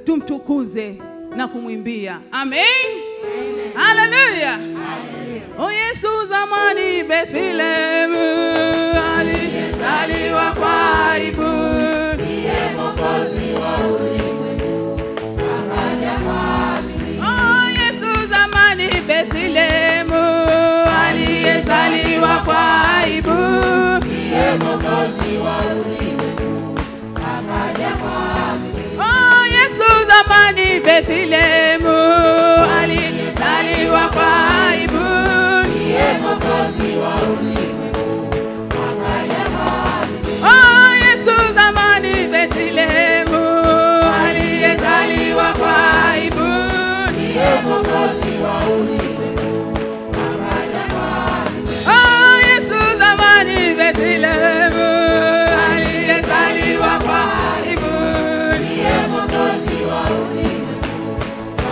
tumtukuze na kumwimbia. Amen, haleluya. O Yesu zamani Bethlehemu alizaliwa kwa aibu, Oh, Yesu zamani Bethlehemu aliyezaliwa kwa aibu, Oh, Yesu zamani Bethlehemu aliyezaliwa kwa aibu, Oh, Yesu zamani Bethlehemu aliyezaliwa kwa aibu, Oh, Yesu zamani Bethlehemu aliyezaliwa kwa aibu,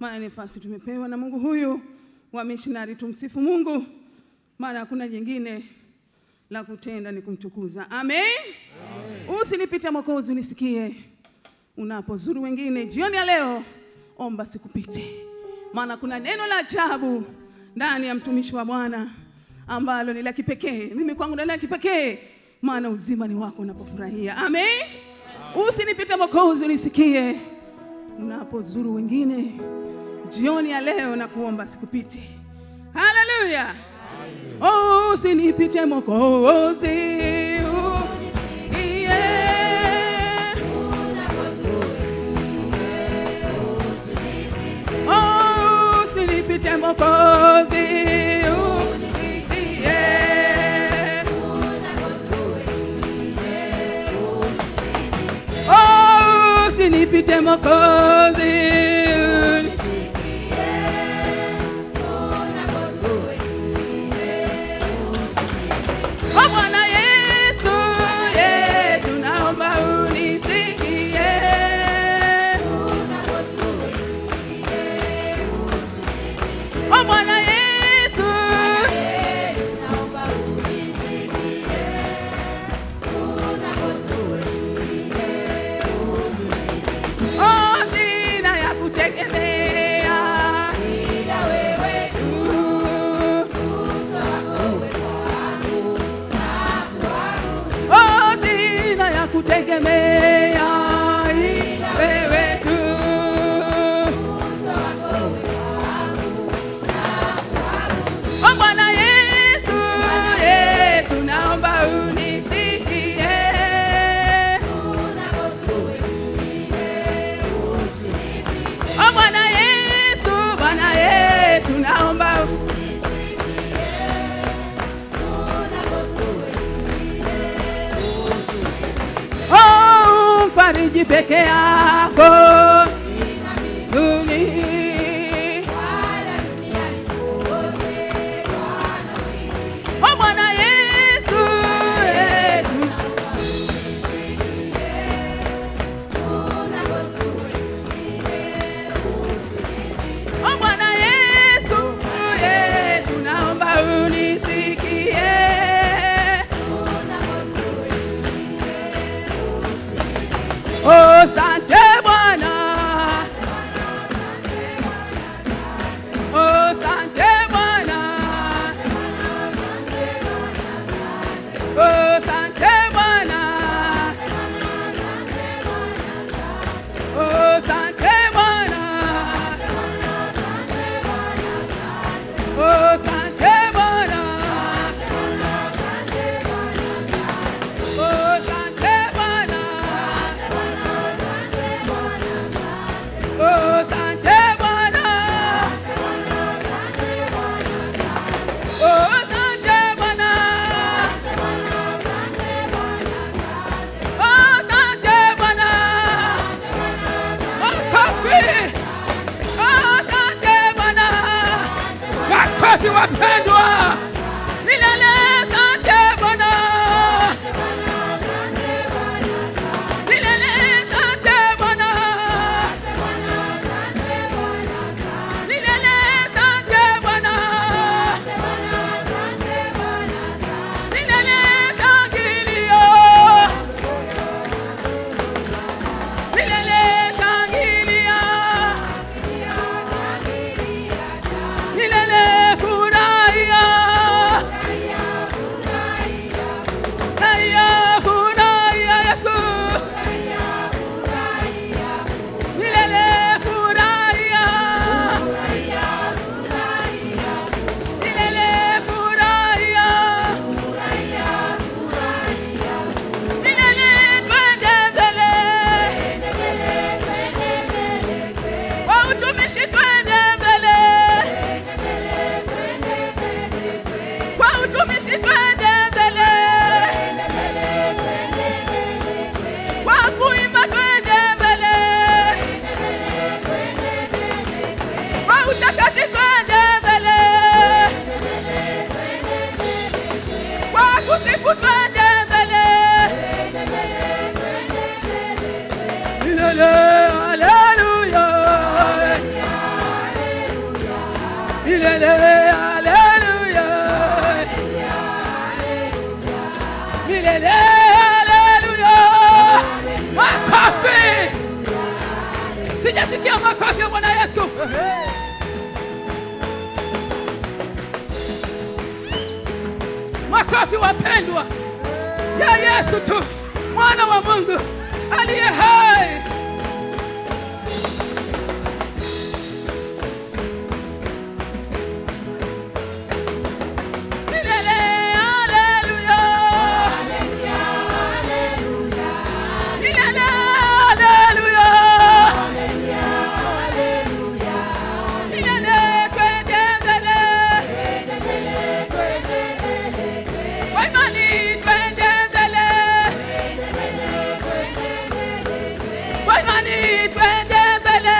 maana ni nafasi tumepewa na Mungu huyu wa missionary. Tumsifu Mungu, maana hakuna jingine la kutenda ni kumtukuza. Amen, Amen. Usinipite Mwokozi, unisikie unapozuru wengine jioni ya leo, omba sikupite, maana kuna neno la ajabu ndani ya mtumishi wa Bwana ambalo ni la kipekee. Mimi kwangu ni la kipekee, maana uzima ni wako unapofurahia. Amen. Usinipite Mwokozi, unisikie unapozuru wengine jioni ya leo na kuomba sikupite. Haleluya! Oh, usinipite Mwokozi, unisikie. Oh, usinipite Mwokozi, unisikie. Oh, usinipite Mwokozi, Oh Bwana Yesu, Yesu naomba unisikie. Oh Bwana Yesu, oh sina ya kutegemea ila wewe tu. Oh, sina ya kutegemea ila wewe tu. Oh, Bwana Yesu, Yesu naomba unisikie. Oh, Bwana Yesu, Bwana Yesu naomba Oh, mfariji peke yako dunia. Oh, Bwana Yesu, Yesu. Oh, Bwana Yesu, Yesu, naomba unisikie. Oh, sante Bwana. Oh, sante Bwana. Oh, sante Bwana. Oh, sante Bwana. Oh, sante Bwana. Oh, sante Bwana. Oh, sante Bwana. Oh, sante Bwana. Oh, sante Bwana. Makofi. Oh, sante Bwana. Makofi wapendwa. Milele sante Bwana. Milele sante Bwana. Milele sante Bwana. Milele shangilio. Milele shangilia. Milele furahia. milele. Haleluya, milele. Haleluya, makofi. Sijasikia makofi ya Bwana Yesu. Makofi wapendwa ya Yesu tu, mwana wa Mungu aliye hai. Milele, haleluya. Milele, haleluya. Milele, twende mbele. Kwa imani twende mbele. Kwa imani twende mbele.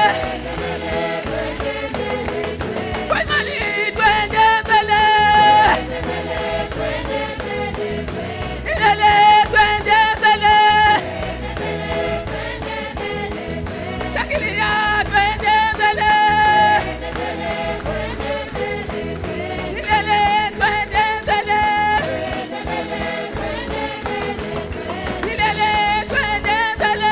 Kwa imani twende mbele. Milele twende mbele. Shangilia twende mbele. Milele twende mbele. Milele twende mbele.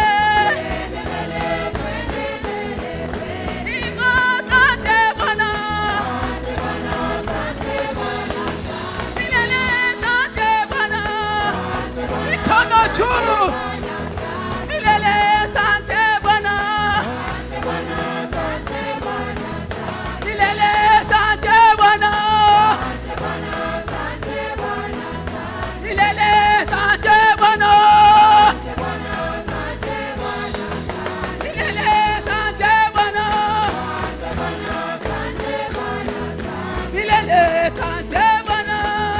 Nimo asante Bwana. Milele asante Bwana. Mikono juu. Milele asante Bwana. Milele asante Bwana. Milele asante Bwana. Milele asante Bwana. Milele asante Bwana.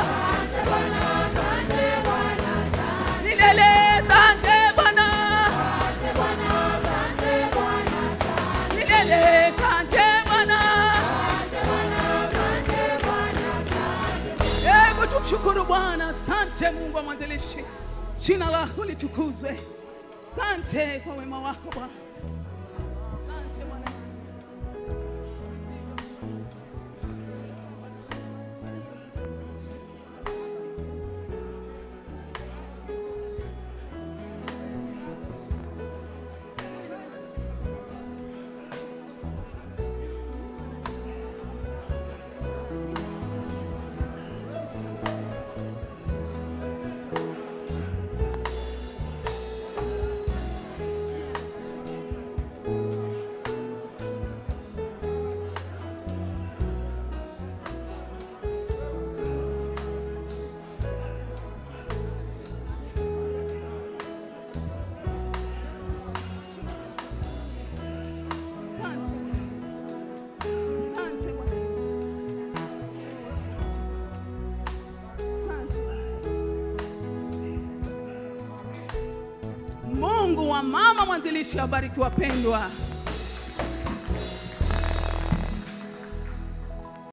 Milele asante Bwana. Milele asante Bwana. Hebu tumshukuru Bwana. Asante Mungu wa mwanzilishi, jina lako litukuzwe. Asante kwa wema wako Bwana. Asante Bwana Yesu. Asante Bwana Yesu. Asante Bwana Yesu. Asante Bwana Yesu. Mungu wa mama mwanzilishi, abariki wapendwa.